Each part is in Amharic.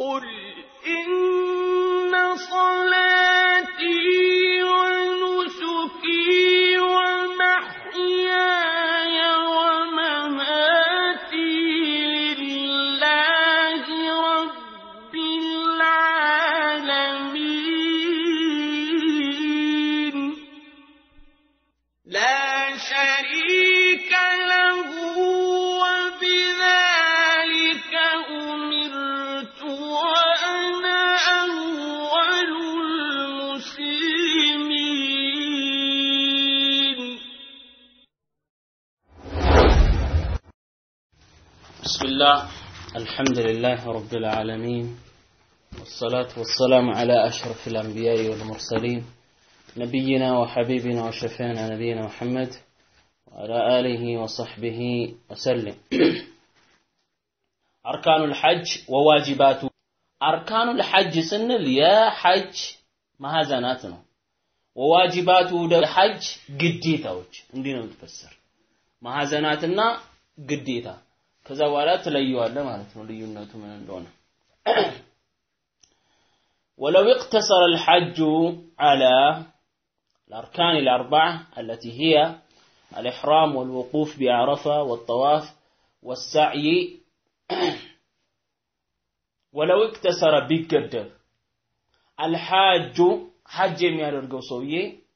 قل إن صلاتي ونسكي ومحياي ومماتي لله رب العالمين لا شريك له وبذلك أمرت وأنا أول المسلمين بسم الله الحمد لله رب العالمين والصلاة والسلام على أشرف الأنبياء والمرسلين نبينا وحبيبنا وشفيعنا نبينا محمد وعلى آله وصحبه وسلم أركان الحج وواجباته أركان الحج سنل يا حج مهزناتنا وواجباته ده حج قديتاوج عندنا متفسر ማሐዘናትና ግዴታ ከዛ በኋላ ትለየዋለህ ማለት ነው ልዩነቱ ምን እንደሆነ ولو اقتصر الحج على الأركان الأربعة التي هي الإحرام والوقوف بعرفة والطواف والسعي ولو اقتصر بيقدر الحاج حج የሚያደርገው ሰውዬ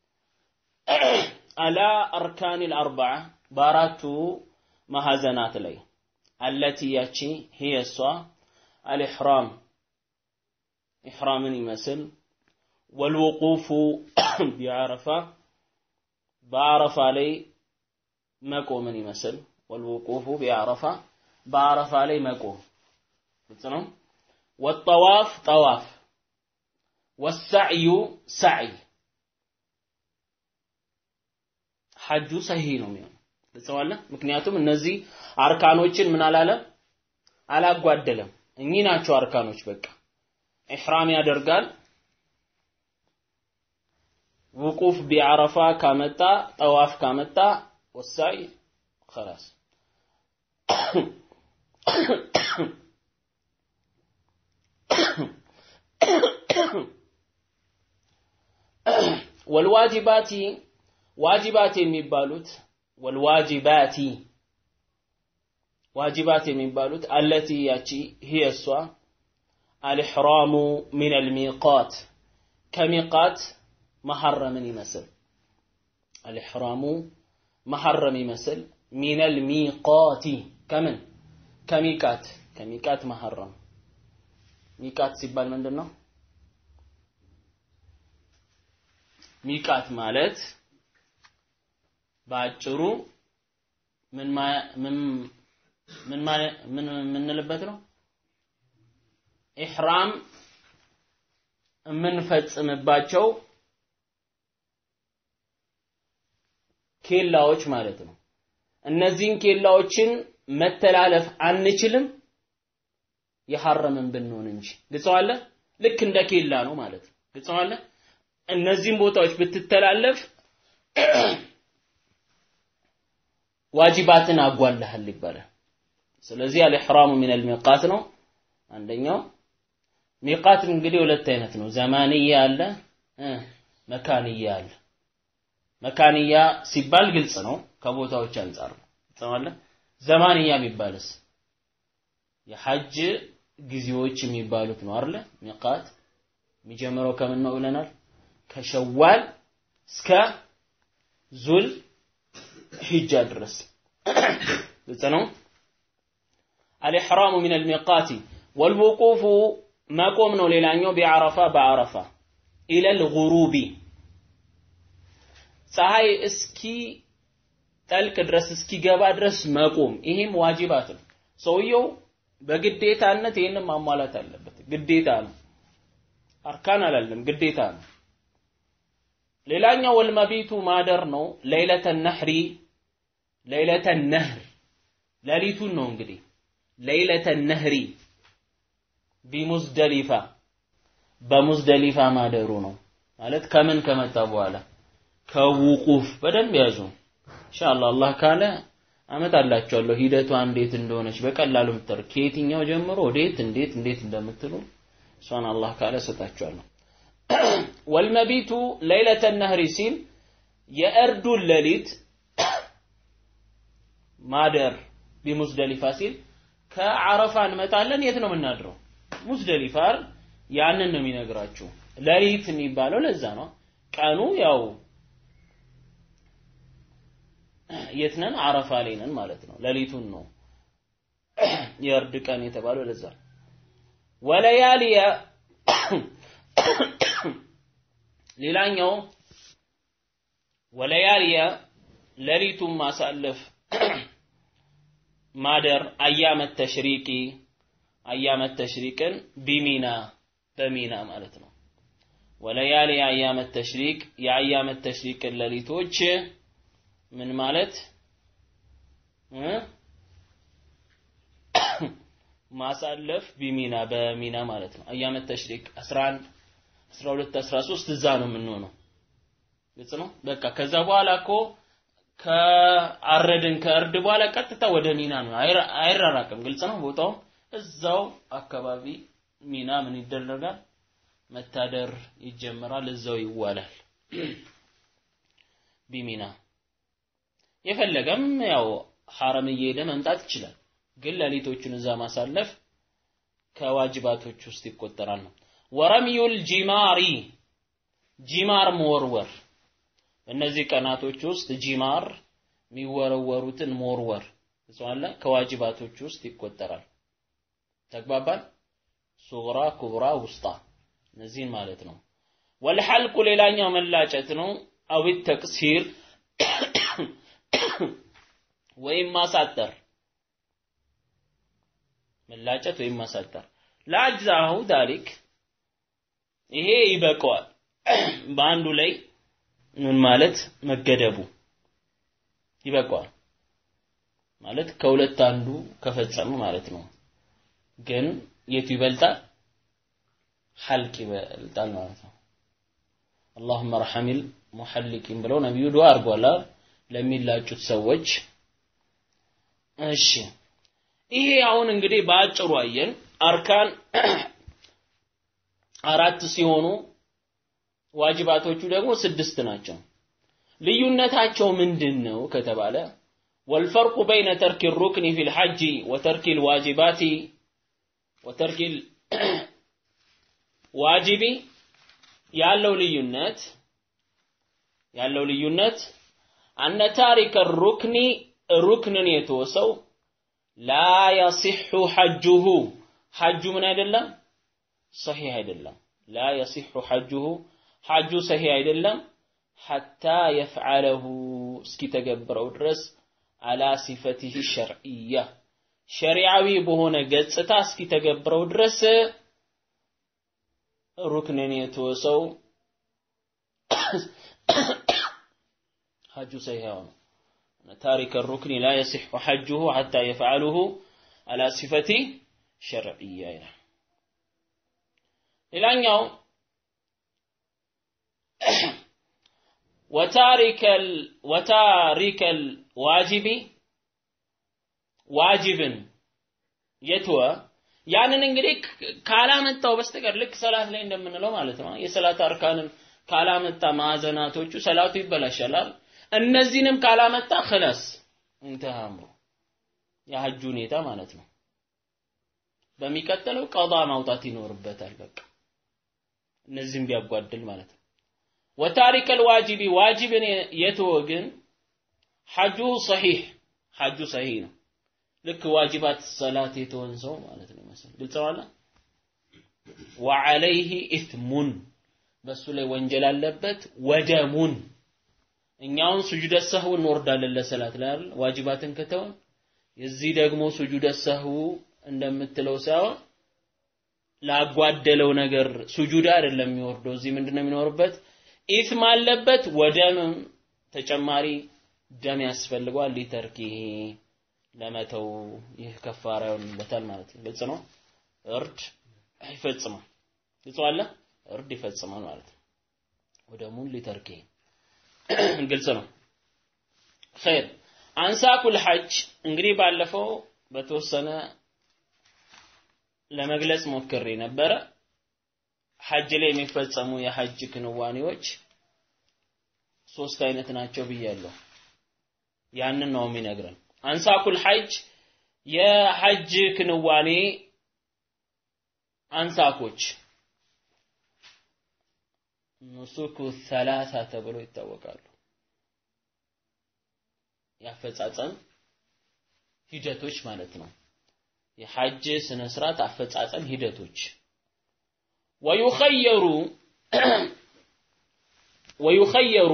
على أركان الأربعة በአራቱ ማሐዘናት ላይ አለቲ ያቺ هي እሷ الإحرام ኢሕራምን ይመስል ወልውቁፉ ቢዓረፋ በአረፋ ላይ መቆምን ይመስል ወልውቁፉ ቢዓረፋ በአረፋ ላይ መቆም ግልጽ ነው ወጠዋፍ ጠዋፍ ወሳዕዩ ሳዕይ ሐጁ ሰሂህ ነው የሚሆነው ግልጸዋለ ምክንያቱም እነዚህ አርካኖችን ምን አላለም አላጓደለም እኚህ ናቸው አርካኖች በቃ ኢሕራም ያደርጋል ውቁፍ ቢዓረፋ ካመጣ ጠዋፍ ካመጣ ወሳይ خلاص ወልዋጅባቲ ዋጅባት የሚባሉት ወልዋጅባቲ ዋጅባት የሚባሉት አለቲ ያቺ هي እሷ الإحرام من الميقات كميقات محرم يمثل الإحرام محرم يمثل من الميقات كمن كميقات كميقات محرم ሚቃት ሲባል ምንድን ነው ሚቃት ማለት በአጭሩ ምን ምን ምን ምን የምንልበት ነው ኢሕራም የምንፈጽምባቸው ኬላዎች ማለት ነው። እነዚህን ኬላዎችን መተላለፍ አንችልም የሐረምን ብንሆን እንጂ ግልጸዋለ ልክ እንደ ኬላ ነው ማለት ነው። ግልጸዋለ እነዚህን ቦታዎች ብትተላለፍ ዋጅባትን አጓልሃል ይባላል። ስለዚህ አልኢሕራሙ ሚነል ሚቃት ነው አንደኛው። ሚቃት እንግዲህ ሁለት አይነት ነው። ዘማንያ አለ፣ መካንያ አለ። መካንያ ሲባል ግልጽ ነው፣ ከቦታዎች አንጻር ነው። ተማለ ዘማንያ የሚባልስ የሐጅ ጊዜዎች የሚባሉት ነው አይደለ? ሚቃት የሚጀምረው ከምን ነው ብለናል? ከሸዋል እስከ ዙል ሂጃ ድረስ ግልጽ ነው። አልኢሕራሙ ሚነል ሚቃቲ ወልውቁፉ መቆም ነው ሌላኛው ቢዓረፋ በዓረፋ ኢለል ጉሩቢ ፀሐይ እስኪ ጠልቅ ድረስ እስኪገባ ድረስ መቆም ይሄም ዋጅባት ነው ሰውየው በግዴታነት ይህንን ማሟላት አለበት ግዴታ ነው አርካን አላለም ግዴታ ነው ሌላኛው ወልመቢቱ ማደር ነው ለይለተ ነህሪ ለይለተ ነህር ሌሊቱን ነው እንግዲህ ለይለተ ነህሪ ቢሙዝደሊፋ በሙዝደሊፋ ማደሩ ነው ማለት ከምን ከመጣ በኋላ ከውቁፍ በደንብ ያዙ ኢንሻአላህ አላህ ካለ አመጣላችኋለሁ ሂደቷ እንዴት እንደሆነች በቀላሉ ምትር ከየትኛው ጀምሮ ወዴት እንዴት እንዴት እንደምትሉ እሷን አላህ ካለ እሰጣችኋለሁ። ወልመቢቱ ለይለተ ነህሪ ሲል የእርዱን ሌሊት ማደር ቢሙዝደሊፋ ሲል ከዓረፋ እንመጣለን። የት ነው የምናድረው? ሙዝደሊፋ አይደል? ያንን ነው የሚነግራችሁ። ሌሊት የሚባለው ለዛ ነው። ቀኑ ያው የት ነን? ዓረፋ ላይ ነን ማለት ነው። ሌሊቱን ነው የእርድ ቀን የተባለው ለዛ ነው። ወለያሊያ ሌላኛው ወለያሊያ ሌሊቱን ማሳለፍ ማደር አያመት ተሽሪቂ አያመት ተሽሪቅን ቢሚና በሚና ማለት ነው። ወለያሊ አያመት ተሽሪቅ የአያመት ተሽሪቅን ሌሊቶች ምን ማለት ማሳለፍ ቢሚና በሚና ማለት ነው። አያመት ተሽሪቅ 11 12 13 እዛ ነው የምንሆነው። ግልጽ ነው። በቃ ከዛ በኋላ እኮ ከአረድን ከእርድ በኋላ ቀጥታ ወደ ሚና ነው፣ አይራራቅም። ግልጽ ነው። ቦታው እዛው አካባቢ ሚና ምን ይደረጋል? መታደር ይጀምራል፣ እዛው ይዋላል። ቢሚና የፈለገም ያው ሐረም እየሄደ መምጣት ይችላል። ግን ሌሊቶቹን እዛ ማሳለፍ ከዋጅባቶች ውስጥ ይቆጠራል ነው። ወረሚዩል ጂማሪ ጂማር መወርወር በእነዚህ ቀናቶች ውስጥ ጂማር የሚወረወሩትን መወርወር እጽዋለ ከዋጅባቶች ውስጥ ይቆጠራል። ተግባባን? ሱግራ፣ ኩብራ፣ ውስጣ እነዚህን ማለት ነው። ወልሐልቁ ሌላኛው መላጨት ነው። አዊ ተቅሲር ወይም ማሳጠር መላጨት ወይም ማሳጠር ለአጅዛሁ ዳሊክ ይሄ ይበቀዋል። በአንዱ ላይ ምን ማለት መገደቡ ይበቀዋል ማለት ከሁለት አንዱ ከፈጸሙ ማለት ነው። ግን የቱ ይበልጣል? ሐልቅ ይበልጣል ማለት ነው። አላሁመ ረሐሚል ሙሐሊቂን ብለው ነቢዩ ዱዓ አድርጓል ለሚላጩት ሰዎች። እሺ ይሄ አሁን እንግዲህ በአጭሩ አየን። አርካን አራት ሲሆኑ ዋጅባቶቹ ደግሞ ስድስት ናቸው። ልዩነታቸው ምንድን ነው ከተባለ ወልፈርቁ በይነ ተርኪ ሩክኒ ፊል ሐጂ ወተርኪ ልዋጅባቲ ወተርኪ ዋጅቢ ያለው ልዩነት ያለው ልዩነት አነ ታሪከ ሩክኒ ሩክንን የተወሰው ላ የሲሑ ሐጁሁ ሐጁ ምን አይደለም ሰሒህ አይደለም ላ የሲሑ ሐጁሁ ሐጁ ሰሒህ አይደለም ሐታ የፍዓለሁ እስኪተገብረው ድረስ አላ ሲፈቲህ ሸርዕያ ሸሪዓዊ በሆነ ገጽታ እስኪተገብረው ድረስ ሩክንን የተወሰው ሐጁ ሰሒህ ነው። ታሪክ الركن لا يصح حجه حتى يفعله على صفة شرعية ይላል። ሌላኛው ወታሪከል ወታሪከል ዋጅቢ ዋጅብን የተወ ያንን እንግዲህ ካላመጣው በስተቀር ልክ ሰላት ላይ እንደምንለው ማለት ነው። የሰላት አርካንን ካላመጣ ማዕዘናቶቹ ሰላቱ ይበላሻል። እነዚህንም ካላመጣ خلاص እንተሃ አምሩ የሐጁ ሁኔታ ማለት ነው። በሚቀጥለው ቀዷ ማውጣት ይኖርበታል። በቃ እነዚህም ቢያጓድል ማለት ነው። ወታሪከል ዋጅቢ ዋጅብን የተወ ግን ሐጁ ሰሒህ ሐጁ ሰሒህ ነው። ልክ ዋጅባት ሰላት የተወን ሰው ማለት ነው መሰል ግልጽ ነው አለ ወዐለይህ ኢትሙን በሱ ላይ ወንጀል አለበት ወደሙን እኛውን ሱጁደ ሰህው እንወርዳለን ለሰላት ላይ አይደል ዋጅባትን ከተውን የዚህ ደግሞ ሱጁደ ሰህው እንደምትለው ሳይሆን ላጓደለው ነገር ሱጁድ አይደለም የሚወርደው እዚህ ምንድነው የሚኖርበት ኢትም አለበት ወደምም ተጨማሪ ደም ያስፈልገዋል ሊተርኪ ለመተው ይህ ከፋራ ይሆንበታል ማለት ነው ግልጽ ነው እርድ ይፈጽማል ግልጽ አለ እርድ ይፈጽማል ማለት ነው ወደሙን ሊተርኪ ግልጽ ነው ኸይር አንሳኩል ሐጅ እንግዲህ ባለፈው በተወሰነ ለመግለጽ ሞክሬ ነበረ ሐጅ ላይ የሚፈጸሙ የሐጅ ክንዋኔዎች ሶስት አይነት ናቸው ብያለሁ። ያንን ነው የሚነግረን። አንሳኩል ሐጅ የሐጅ ክንዋኔ አንሳኮች ኑሱኩ ሰላሳ ተብሎ ይታወቃሉ። የአፈጻጸም ሂደቶች ማለት ነው። የሐጅ ስነ ስርዓት አፈጻጸም ሂደቶች ወዩኸየሩ ወዩኸየሩ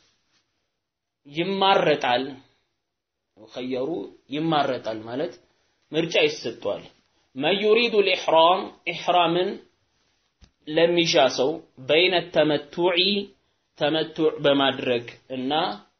ይማረጣል ዩኸየሩ ይማረጣል ማለት ምርጫ ይሰጧል። መን ዩሪዱ ልኢሕራም ኢሕራምን ለሚሻ ሰው በይነ ተመቱዒ ተመቱዕ በማድረግ እና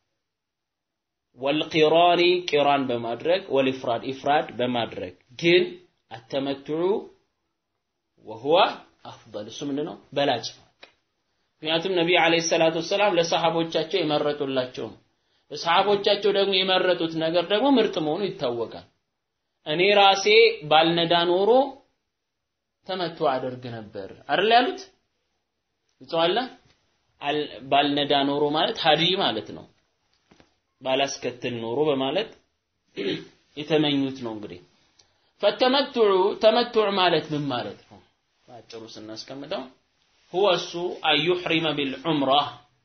ወልቂራኒ ቂራን በማድረግ ወልኢፍራድ ኢፍራድ በማድረግ ግን አተመቱዑ ወሁወ አፍደል እሱ ምንድን ነው በላጭ ነው። ምክንያቱም ነቢይ ዓለይሂ ሰላቱ ወሰላም ለሰሃቦቻቸው የመረጡላቸው ነው። ለሰሃቦቻቸው ደግሞ የመረጡት ነገር ደግሞ ምርጥ መሆኑ ይታወቃል። እኔ ራሴ ባልነዳ ኖሮ ተመቶ አደርግ ነበር አይደል ያሉት ይጽዋላ ባልነዳ ኖሮ ማለት ሀዲ ማለት ነው። ባላስከትል ኖሮ በማለት የተመኙት ነው። እንግዲህ ፈተመቱዑ ተመቱዕ ማለት ምን ማለት ነው? በአጭሩ ስናስቀምጠው ሁወ እሱ አዩሕሪመ ቢልዑምራ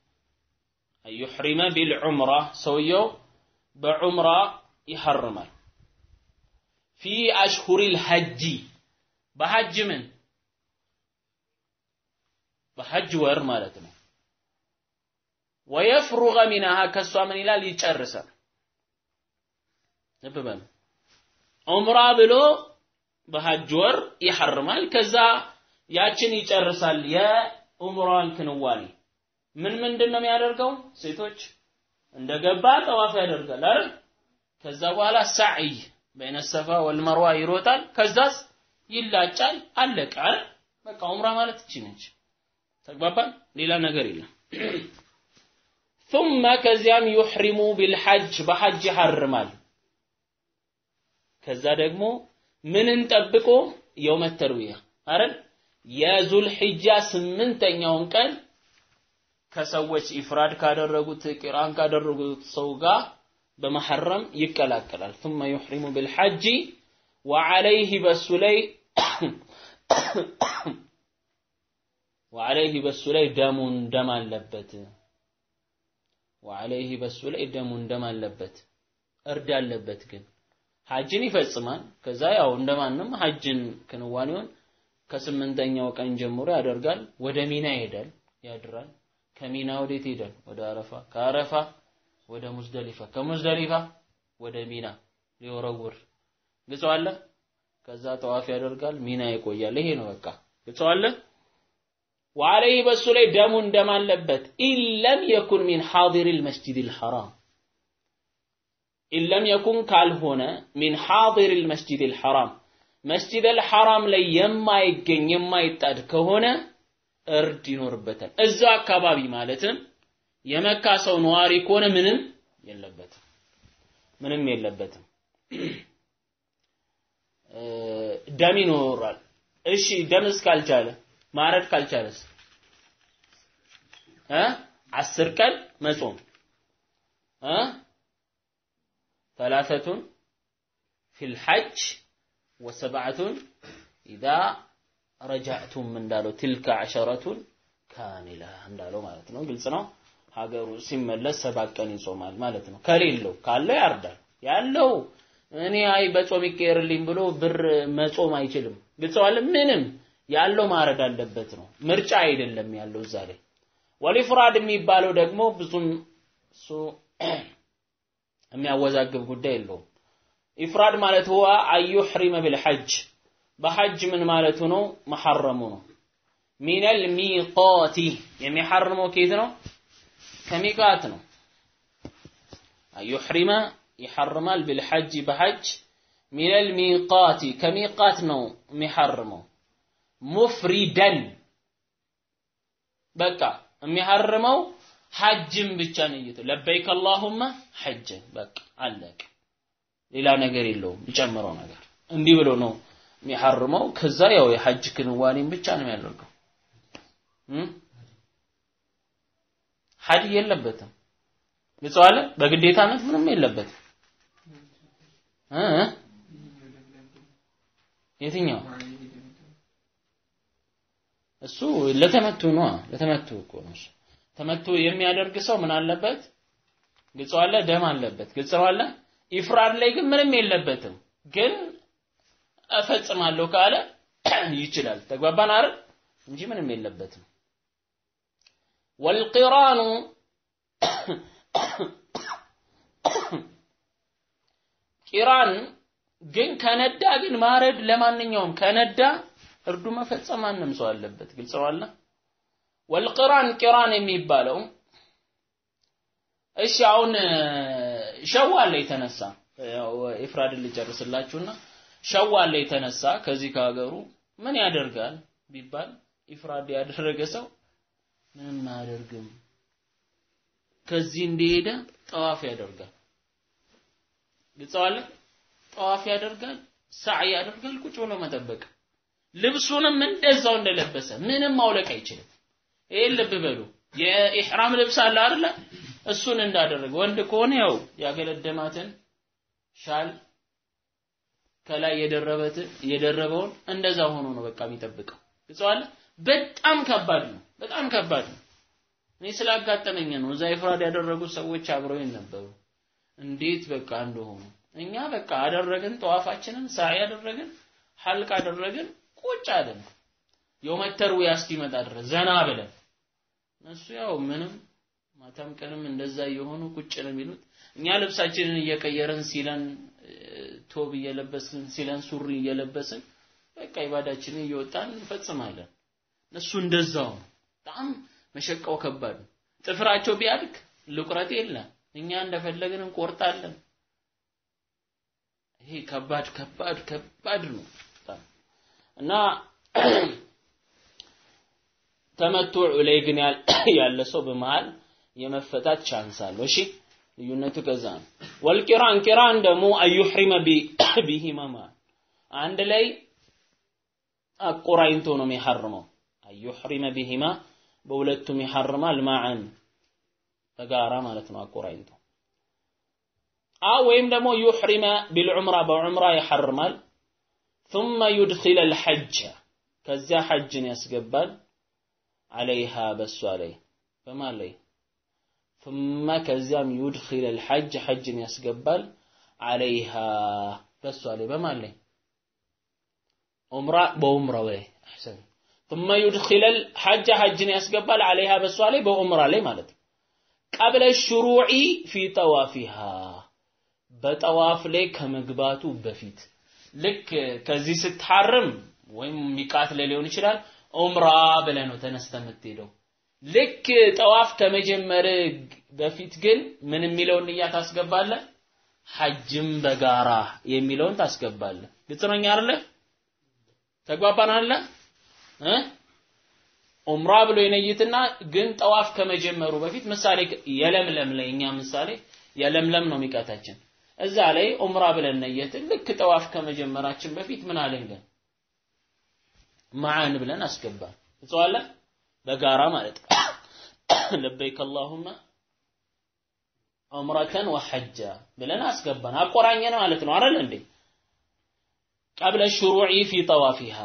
አዩሕሪመ ቢልዑምራ ሰውየው በዑምራ ይሐርማል ፊ አሽሁሪል ሐጂ በሐጅ ምን በሐጅ ወር ማለት ነው። ወየፍሩገ ሚንሃ ከሷ ምን ይላል ይጨርሳል። ልብ በሉ ዑምራ ብሎ በሐጅ ወር ይሐርማል። ከዛ ያችን ይጨርሳል የዑምራን ክንዋኔ ምን ምንድን ነው የሚያደርገው? ሴቶች እንደገባ ጠዋፍ ያደርጋል አይደል? ከዛ በኋላ ሳዕይ በይነ ሰፋ ወልመርዋ ይሮጣል። ከዛስ ይላጫል። አለቀ አይደል? በቃ ዑምራ ማለት እቺ ነች። ተግባባን? ሌላ ነገር የለም። ثم ከዚያም ዩሕሪሙ ቢልሐጅ በሐጅ ይሐርማል። ከዛ ደግሞ ምንን ጠብቆ የውመ ተርዊያ አይደል? የዙልሒጃ ስምንተኛውን ቀን ከሰዎች ኢፍራድ ካደረጉት ቂራን ካደረጉት ሰው ጋር በመሐረም ይቀላቀላል። ثم يحرم بالحج وعليه በሱ ላይ وعليه በሱ ላይ ደሙን ደም አለበት። وعليه በሱ ላይ ደሙን ደም አለበት። እርድ አለበት ግን ሐጅን ይፈጽማል። ከዛ ያው እንደማንም ሐጅን ክንዋኔውን ከስምንተኛው ቀን ጀምሮ ያደርጋል። ወደ ሚና ይሄዳል፣ ያድራል። ከሚና ወዴት ይሄዳል? ወደ አረፋ፣ ከአረፋ ወደ ሙዝደሊፋ፣ ከሙዝደሊፋ ወደ ሚና ሊወረውር ግጸዋለ። ከዛ ጠዋፍ ያደርጋል፣ ሚና ይቆያል። ይሄ ነው በቃ ግጸዋለ። ወዐለይህ በሱ ላይ ደሙ ደም አለበት። ኢለም የኩን ሚን ሐዲሪል መስጂዲል ሐራም ኢለም የኩን ካልሆነ ሚን ሐዲሪል መስጂዲል ሐራም መስጂደል ሐራም ላይ የማይገኝ የማይጣድ ከሆነ እርድ ይኖርበታል። እዛ አካባቢ ማለትም የመካ ሰው ነዋሪ ከሆነ ምንም የለበትም፣ ምንም የለበትም። ደም ይኖራል። እሺ ደም እስካልቻለ ማረድ ካልቻለስ እ አስር ቀን መጾም እ ثلاثة في الحج وسبعة إذا ረጃዕቱም እንዳለው ትልከ ዐሸረቱን ካሚላ እንዳለው ማለት ነው። ግልጽ ነው። ሀገሩ ሲመለስ ሰባት ቀን ይጾማል ማለት ነው። ከሌለው ካለው ያርዳል። ያለው እኔ አይ በጾም ይቀየርልኝ ብሎ ብር መጾም አይችልም። ግልጸዋል። ምንም ያለው ማረድ አለበት ነው። ምርጫ አይደለም ያለው እዛ ላይ። ወሊፍራድ የሚባለው ደግሞ ብዙም እሱ የሚያወዛግብ ጉዳይ የለውም። ኢፍራድ ማለት ሁዋ አዩሕሪመ ቢልሐጅ በሐጅ ምን ማለቱ ነው? መሐረሙ ነው። ሚነል ሚቃቲ የሚሐርመው ከየት ነው? ከሚቃት ነው። አዩሕሪመ ይሐርማል ቢልሐጅ በሐጅ ሚነል ሚቃቲ ከሚቃት ነው የሚሐርመው። ሙፍሪደን በቃ የሚሐርመው ሐጅን ብቻ ነይቶ ለበይክ አላሁመ ሐጅን በቃ አለቀ። ሌላ ነገር የለውም የሚጨምረው ነገር እንዲህ ብሎ ነው የሚሐርመው ከዛ ያው የሐጅ ክንዋኔን ብቻ ነው የሚያደርገው። ሀዲ የለበትም። ግልጸዋለ በግዴታነት ምንም የለበትም። እ የትኛው እሱ ለተመቱ ነው። ለተመቱ እኮ ነው እሱ። ተመቱ የሚያደርግ ሰው ምን አለበት? ግልጸዋለ ደም አለበት። ግልጸዋለ ኢፍራድ ላይ ግን ምንም የለበትም። ግን እፈጽማለሁ ካለ ይችላል። ተግባባን አይደል? እንጂ ምንም የለበትም። ወልቂራኑ ቂራን ግን ከነዳ ግን ማረድ ለማንኛውም ከነዳ እርዱ መፈጸም ማንም ሰው አለበት። ግልጽ ነው አለ። ወልቂራን ቂራን የሚባለው እሺ አሁን ሸዋል ላይ የተነሳ ያው ኢፍራድን ልጨርስላችሁና ሸዋል ላይ የተነሳ ከዚህ ከሀገሩ ምን ያደርጋል ቢባል ኢፍራድ ያደረገ ሰው ምንም አያደርግም። ከዚህ እንደሄደ ጠዋፍ ያደርጋል። ግልጸዋለ ጠዋፍ ያደርጋል፣ ሳዕ ያደርጋል፣ ቁጭ ብሎ መጠበቅ። ልብሱንም እንደዛው እንደለበሰ ምንም ማውለቅ አይችልም። ይሄን ልብ በሉ። የኢሕራም ልብስ አለ አይደለ? እሱን እንዳደረገ ወንድ ከሆነ ያው ያገለደማትን ሻል ከላይ የደረበት የደረበውን እንደዛ ሆኖ ነው በቃ የሚጠብቀው። ግልጸዋለ በጣም ከባድ ነው። በጣም ከባድ ነው። እኔ ስላጋጠመኝ ነው። እዛ ኢፍራድ ያደረጉ ሰዎች አብረው ነበሩ። እንዴት በቃ እንደሆኑ እኛ በቃ አደረግን፣ ጠዋፋችንን ሳዕ ያደረግን፣ ሐልቅ አደረግን፣ ቁጭ አለን። የውመት ተርዊያ እስኪመጣ ድረስ ዘና ብለን እነሱ ያው ምንም ማታም ቀንም እንደዛ እየሆኑ ቁጭ ነው የሚሉት። እኛ ልብሳችንን እየቀየረን ሲለን ቶብ እየለበስን ሲለን ሱሪ እየለበስን በቃ ኢባዳችንን እየወጣን እንፈጽማለን። እነሱ እንደዛው ነው። በጣም መሸቃው ከባድ ነው። ጥፍራቸው ቢያድግ ልቁረት የለም። እኛ እንደፈለግን እንቆርጣለን። ይሄ ከባድ ከባድ ከባድ ነው እና ተመቱዕ ላይ ግን ያለ ሰው በመሃል የመፈታት ቻንስ አለው። እሺ ልዩነቱ ከዛ ነው። ወልቂራን ቂራን ደግሞ አዩሕሪመ ቢሂማማ አንድ ላይ አቆራኝቶ ነው የሚሐርመው። አዩሕሪመ ቢሂማ በሁለቱም ይሐርማል ማዕን በጋራ ማለት ነው አቆራኝቶ አ ወይም ደግሞ ዩሕሪመ ቢልዑምራ በዑምራ ይሐርማል ثم يدخل الحج ከዚያ ሐጅን ያስገባል عليها በሷ ላይ በማን ላይ ثم ከዚያም يدخل الحج ሐጅን ያስገባል عليها በሷ ላይ በማን ላይ ዑምራ በዑምራ ወይ አሕሰን ثم يدخل الحج حجን ያስገባል عليها በሷ ላይ በዑምራ ላይ ማለት ነው ቀብለ ሽሩዒ ፊ ጠዋፊሃ በጠዋፍ ላይ ከመግባቱ በፊት ልክ ከዚህ ስትሐርም ወይም ሚቃት ላይ ሊሆን ይችላል ዑምራ ብለህ ነው ተነስተ የምትሄደው። ልክ ጠዋፍ ከመጀመር በፊት ግን ምን የሚለውን ንያ ታስገባለህ? ሐጅም በጋራ የሚለውን ታስገባለህ። ግልጽ ነው አይደለ? ተግባባን አለ እ ዑምራ ብሎ ይነይትና ግን ጠዋፍ ከመጀመሩ በፊት ምሳሌ የለምለም ላይ እኛ ምሳሌ የለምለም ነው ሚቃታችን እዛ ላይ ዑምራ ብለን ነየትን ልክ ጠዋፍ ከመጀመራችን በፊት ምን አለን ግን ማዓን ብለን አስገባን እጽዋለ በጋራ ማለት ለበይክ አላሁመ ዑምረተን ወሐጃ ብለን አስገባን አቆራኘን ማለት ነው አይደል እንዴ ቀብለ ሽሩዒ ፊ ጠዋፊሃ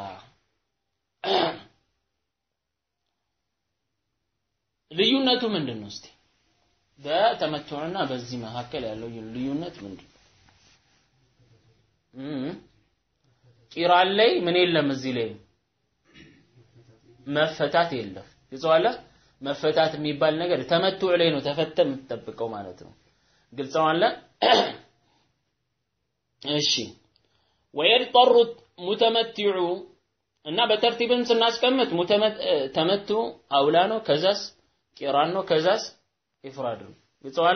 ልዩነቱ ምንድን ነው እስቲ በተመቱዕና በዚህ መካከል ያለው ልዩነት ምንድን ነው? ቂራን ላይ ምን የለም እዚህ ላይ መፈታት የለም። ግልጸዋለ መፈታት የሚባል ነገር ተመቱዕ ላይ ነው ተፈተ የምትጠብቀው ማለት ነው። ግልጸዋለ እሺ ወየድጠሩ ሙተመቲዑ እና በተርቲብም ስናስቀምጥ ተመቱ አውላ ነው፣ ከዛስ ቂራን ነው፣ ከዛስ ኢፍራድ ነው። ግልጸዋለ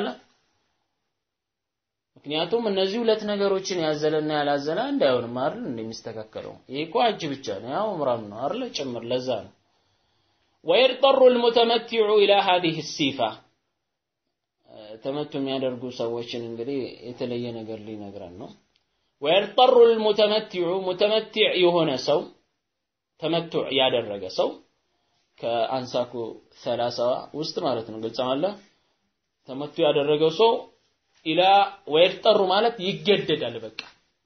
ምክንያቱም እነዚህ ሁለት ነገሮችን ያዘለና ያላዘለ አንድ አይሆንም አይደል? እንደሚስተካከለው ይሄ እኮ ሐጅ ብቻ ነው፣ ያው ዑምራም ነው አይደል? ጭምር ለዛ ነው። ወይርጠሩ المتمتع الى هذه الصفه ተመቱ የሚያደርጉ ሰዎችን እንግዲህ የተለየ ነገር ሊነግረን ነው። ወይርጠሩ المتمتع متمتع የሆነ ሰው ተመቱዕ ያደረገ ሰው ከአንሳኩ ሰላሳ ውስጥ ማለት ነው ግልጽ አለ ተመቱ ያደረገው ሰው ኢላ ወይጠሩ ማለት ይገደዳል በቃ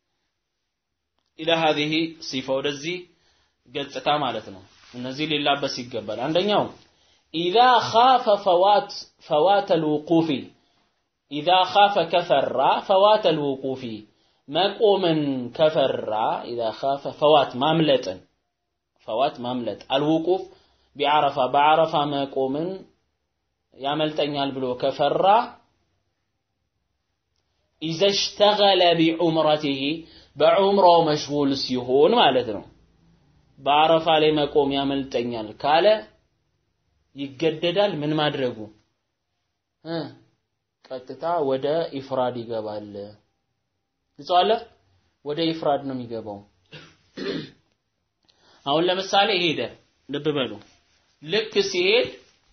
ኢላ هذه ሲፋ ወደዚህ ገጽታ ማለት ነው እነዚህ ሊላበስ ይገባል አንደኛው ኢዛ ኻፈ ፈዋት ፈዋት الوقوف ኢዛ ኻፈ ከፈራ ፈዋት الوقوف መቆምን ከፈራ ኢዛ ኻፈ ፈዋት ማምለጥን ፈዋት ማምለጥ አልውቁፍ ቢዓረፋ በዓረፋ መቆምን ያመልጠኛል ብሎ ከፈራ ኢዘ ሽተገለ ቢዑምረቲሂ በዑምራው መሽጉል ሲሆን ማለት ነው። በአረፋ ላይ መቆም ያመልጠኛል ካለ ይገደዳል። ምን ማድረጉ እ ቀጥታ ወደ ኢፍራድ ይገባል። ይጸዋለ ወደ ኢፍራድ ነው የሚገባው። አሁን ለምሳሌ ሄደ፣ ልብ በሉ። ልክ ሲሄድ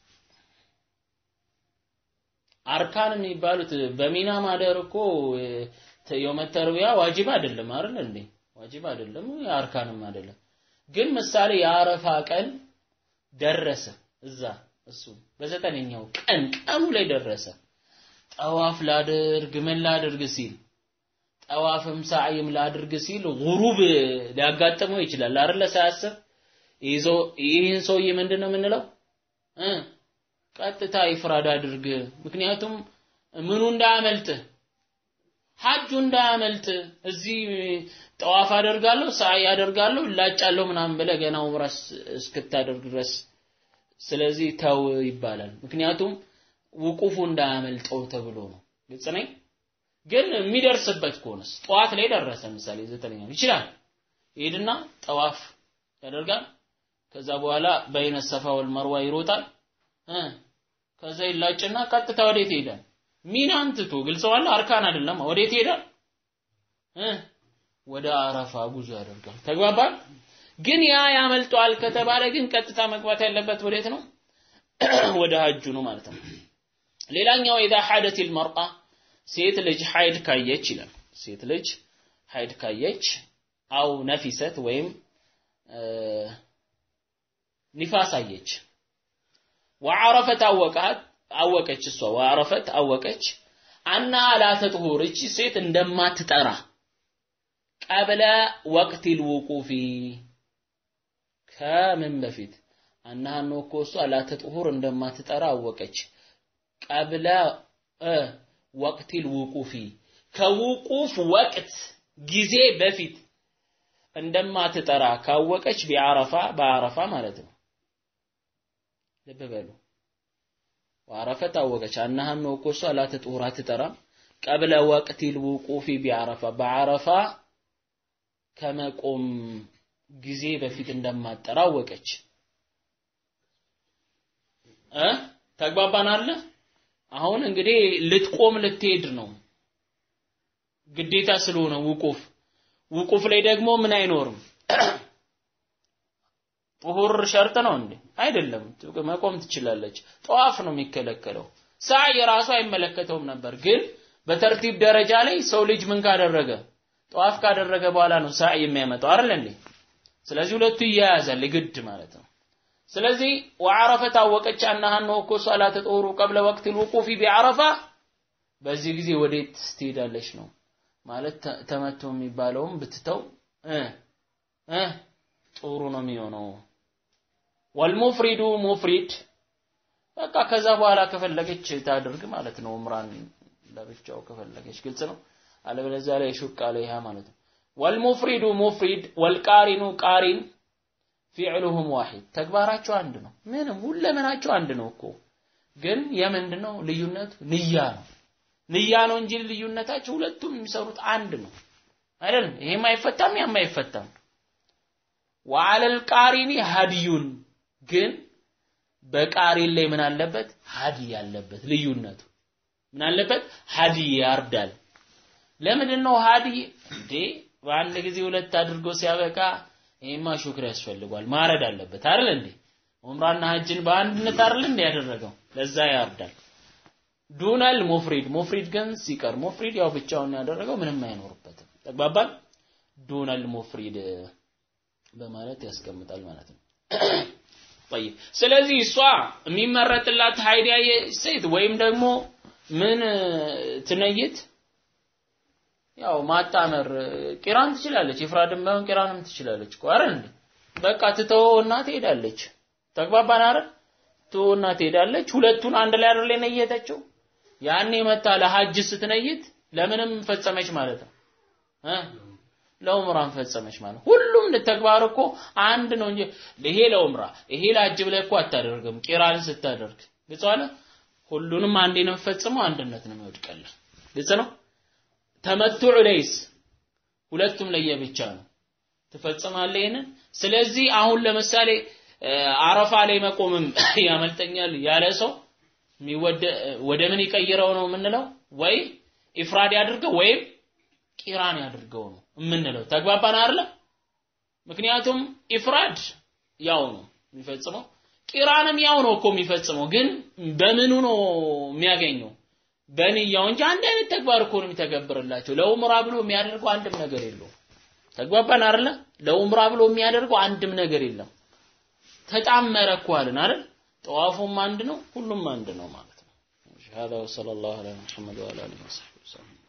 አርካን የሚባሉት በሚና ማደር እኮ የውመ ተርቢያ ዋጅብ አይደለም አይደል እንዴ? ዋጅብ አይደለም፣ አርካንም አይደለም። ግን ምሳሌ የአረፋ ቀን ደረሰ እዛ እሱ በዘጠነኛው ቀን ቀኑ ላይ ደረሰ። ጠዋፍ ላድርግ ምን ላድርግ ሲል ጠዋፍም ሳዕይም ላድርግ ሲል ጉሩብ ሊያጋጥመው ይችላል አይደለ? ሳያስብ ይህን ሰውዬ ምንድን ነው የምንለው እ ቀጥታ ኢፍራድ አድርግ። ምክንያቱም ምኑ እንዳያመልጥ ሐጁ እንዳያመልጥ እዚህ ጠዋፍ አደርጋለሁ ሳይ አደርጋለሁ እላጫለሁ ምናምን ብለህ ገና ዑምራስ እስክታደርግ ድረስ ስለዚህ ተው ይባላል። ምክንያቱም ውቁፉ እንዳያመልጠው ተብሎ ነው። ግልጽ ነኝ። ግን የሚደርስበት ከሆነስ ጠዋት ላይ ደረሰ፣ ምሳሌ ዘጠነኛ ይችላል ይሄድና ጠዋፍ ያደርጋል። ከዛ በኋላ በይነ ሰፋ ወል መርዋ ይሮጣል እ ከዛ ይላጭና ቀጥታ ወዴት ይሄዳል? ሚናን ትቶ ግልጸዋል። አርካን አይደለም። ወዴት ይሄዳል? እ ወደ አረፋ ጉዞ ያደርጋል። ተግባባል። ግን ያ ያመልጠዋል ከተባለ ግን ቀጥታ መግባት ያለበት ወዴት ነው? ወደ ሀጁ ነው ማለት ነው። ሌላኛው ኢዛ ሐደት المرأة ሴት ልጅ ሐይድ ካየች ይላል። ሴት ልጅ ሐይድ ካየች አው ነፊሰት ወይም ኒፋስ አየች ወዐረፈት አወቃት አወቀች እሷ ወዐረፈት አወቀች አና ላ ተጥሁር እቺ ሴት እንደማትጠራ ቀብለ ወቅት ልውቁፊ ከምን በፊት አናሃኖ እኮ እሷ ላ ተጥሁር እንደማትጠራ አወቀች ቀብለ ወቅት ልውቁፊ ከውቁፍ ወቅት ጊዜ በፊት እንደማትጠራ ካወቀች ቢዓረፋ በአረፋ ማለት ነው ልብ በሉ ወአረፈት አወቀች አናሃን ነው እኮ እሷ ላትጡር አትጠራም ቀብለ ወቅት ልውቁፊ ቢዓረፋ በዓረፋ ከመቆም ጊዜ በፊት እንደማትጠራ አወቀች እ ተግባባን አለ አሁን እንግዲህ ልትቆም ልትሄድ ነው ግዴታ ስለሆነ ውቁፍ ውቁፍ ላይ ደግሞ ምን አይኖርም ጡሁር ሸርጥ ነው እንዴ? አይደለም። መቆም ትችላለች። ጠዋፍ ነው የሚከለከለው። ሳዕ የራሱ አይመለከተውም ነበር፣ ግን በተርቲብ ደረጃ ላይ ሰው ልጅ ምን ካደረገ ጠዋፍ ካደረገ በኋላ ነው ሳዕ የሚያመጣው አይደል እንዴ? ስለዚህ ሁለቱ ይያያዛል ግድ ማለት ነው። ስለዚህ ወዐረፈ ታወቀች አናሃን ነው እኮ ሶላተ ጡሁሩ ቀብለ ወቅት ልውቁፊ ቢዐረፋ በዚህ ጊዜ ወዴት ትሄዳለች ነው ማለት ተመቶ የሚባለውም ብትተው እ እ ጥሩ ነው የሚሆነው። ወልሙፍሪዱ ሙፍሪድ በቃ ከዛ በኋላ ከፈለገች ታድርግ ማለት ነው። ዑምራን ለብቻው ከፈለገች ግልጽ ነው። አለበለዚያ ላይ ሹቅ አለይሃ ማለት ነው። ወልሙፍሪዱ ሙፍሪድ ወልቃሪኑ ቃሪን ፊዕሉሁም ዋሂድ ተግባራቸው አንድ ነው። ምንም ሁለመናቸው አንድ ነው እኮ ግን የምንድን ነው ልዩነቱ? ንያ ነው። ንያ ነው እንጂ ልዩነታቸው ሁለቱም የሚሰሩት አንድ ነው አይደለም። ይሄም አይፈታም፣ ያም አይፈታም። ወአለል ቃሪኒ ሀዲዩን ግን በቃሪን ላይ ምን አለበት? ሀዲ ያለበት ልዩነቱ ምን አለበት? ሀዲ ያርዳል። ለምንድን ነው ሀዲ እንዴ? በአንድ ጊዜ ሁለት አድርጎ ሲያበቃ ይሄማ ሹክር ያስፈልጓል፣ ማረድ አለበት አይደል እንዴ? ዑምራና ሀጅን በአንድነት አይደል እንዴ ያደረገው? ለዛ ያርዳል። ዱነል ሙፍሪድ ሙፍሪድ ግን ሲቀር ሙፍሪድ ያው ብቻውን ያደረገው ምንም አይኖርበትም። ተግባባል? ዱነል ሙፍሪድ በማለት ያስቀምጣል ማለት ነው። ጠይብ ስለዚህ እሷ የሚመረጥላት ሀይድ ያየ ሴት ወይም ደግሞ ምን ትነይት ያው ማጣመር ቂራን ትችላለች። ኢፍራድም ባይሆን ቂራንም ትችላለች እኮ አይደል እንዴ? በቃ ትተወውና ትሄዳለች። ተግባባን አይደል? ትተወውና ትሄዳለች። ሁለቱን አንድ ላይ አይደል የነየተችው? ያኔ መታ ለሐጅ ስትነይት ለምንም ፈጸመች ማለት ነው እ ለኡምራን ፈጸመች ማለት ሁሉም ተግባር እኮ አንድ ነው እንጂ ይሄ ለኡምራ ይሄ ለሐጅ ብለህ እኮ አታደርግም። ቂራን ስታደርግ ግልጽ አለ። ሁሉንም አንዴ ነው የምፈጽመው፣ አንድነት ነው የሚወድቀልህ። ግልጽ ነው። ተመቱዕ ለይስ ሁለቱም ለየብቻ ነው ትፈጽማለህ ይሄንን። ስለዚህ አሁን ለምሳሌ አረፋ ላይ መቆምም ያመልጠኛል ያለ ሰው ወደ ምን ይቀይረው ነው የምንለው? ወይ ኢፍራድ ያድርገው ወይም ቂራን ያድርገው ነው የምንለው። ተግባባን አይደለ? ምክንያቱም ኢፍራድ ያው ነው የሚፈጽመው፣ ቂራንም ያው ነው እኮ የሚፈጽመው። ግን በምኑ ነው የሚያገኘው? በንያው እንጂ አንድ አይነት ተግባር እኮ ነው የሚተገብርላቸው። ለኡምራ ብሎ የሚያደርገው አንድም ነገር የለውም። ተግባባን አይደለ? ለኡምራ ብሎ የሚያደርገው አንድም ነገር የለም። ተጣመረ እኮ አለን አይደል? ጠዋፉም አንድ ነው፣ ሁሉም አንድ ነው ማለት ነው። هذا وصلى الله على محمد وعلى اله وصحبه وسلم